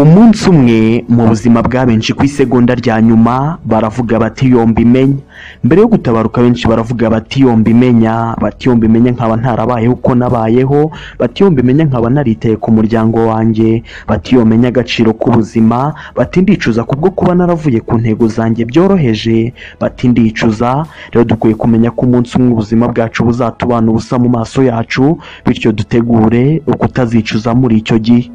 umunsi umwe mu buzima bwa benshi ku isegonda rya nyuma baravuga bati yombi imenya mbere yo gutabaruka benshi baravuga bati yombi imenya bati yombi imenya nkaba ntarabayeho uko nabayeho bati yombi imenya nkaba naritaye ku muryango wanjye bati yomenya agaciro k'ubuzima bati ndicuza kubwo kuba naravuye ku ntego zanjye byoroheje bati ndicuza rero dukwiye kumenya ko umunsi umwe ubuzima bwacu buzatubana ubusa mu maso yacu bityo dutegure ukutazicuza muri icyo gihe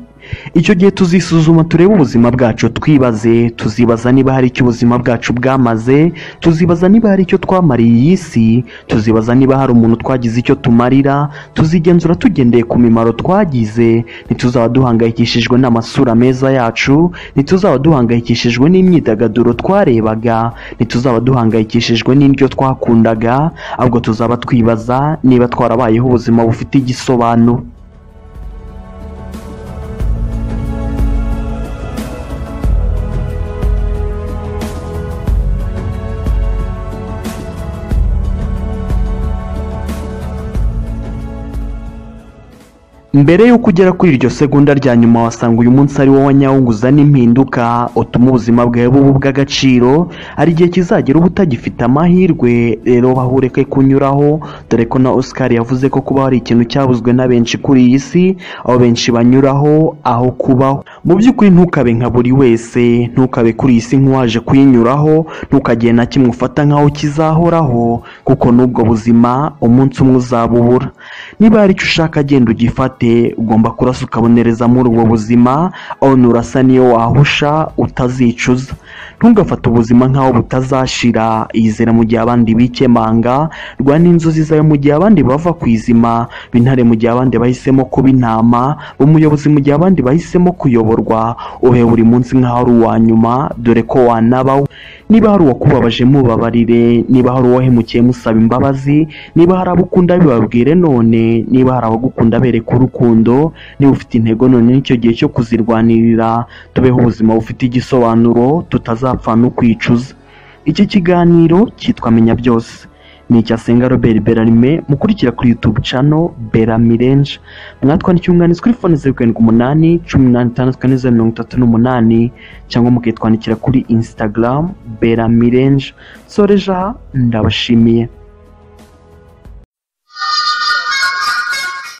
icyo gihe tuzisuzuma turebe ubuzima bwacu twibaze tuzibaza niba hari icyo ubuzima bwacu bwamaze tuzibaza niba hari icyo twamariye iyi si tuzibaza niba hari umuntu twagize icyo tumarira tuzigenzura tugendeye ku mimaro twagize ntituzaba duhangayikishijwe n'amasura meza yacu ntituzaba duhangayikishijwe n'imyidagaduro twarebaga ntituzaba duhangayikishijwe n'indyo twakundaga ahubwo tuzaba twibaza niba twarabayeho ubuzima bufite igisobanuro mbere y'uko ugera kuri iryo segonda rya nyuma wasanga uyu munsi ari wowe nyawunguza n'impinduka utuma ubuzima bwawe buba ubw'agaciro hari igihe kizagera uba utagifite amahirwe rero bahureke kunyuraho dore ko na oscar yavuze ko kuba hari ikintu cyabuzwe na benshi kuri iyi si aho benshi banyuraho aho kubaho mu by'ukuri ntukabe nka buri wese ntukabe kuri iyi si nk'uwaje kuyinyuraho ntukagire na kimwe ufata nk'aho kizahoraho kuko n'ubwo buzima umunsi umwe uzabubura niba hari icyo ushaka genda ugifate ugomba kurasa ukabonereza muri ubwo buzima aho nurasa niyo wahusha utazicuza ntugafate ubuzima nk'aho butazashira yizera mu gihe abandi bikemanga rwana inzozi zawe mu gihe abandi bava ku izima bintare mu gihe abandi bahisemo kuba intama umuyobozi mu gihe abandi bahisemo kuyoborwa uhe buri munsi nk'aho ari uwa nyuma dore ko wanabaho niba hari uwakubabaje mubabarire niba hari uwahemukiye musaba imbabazi niba hari abo ukunda bibabwire none niba hari abagukunda bereka urukundo niba ufite intego none n'icyo gihe cyo kuzirwanirira tubeho ubuzima bufite igisobanuro tutazapfa no kwicuza iki kiganiro cyitwa menya byose ni icya senga robert berarime mukurikira kuri youtube cano beramirenje mwatwandikiye umwanditsi kuri fone zeru karindwi umunani cumi n'umunani itandatu kane zeru mirongo itatu n'umunani cyangwa mukitwandikira kuri instagram beramirenje soreja ndabashimiye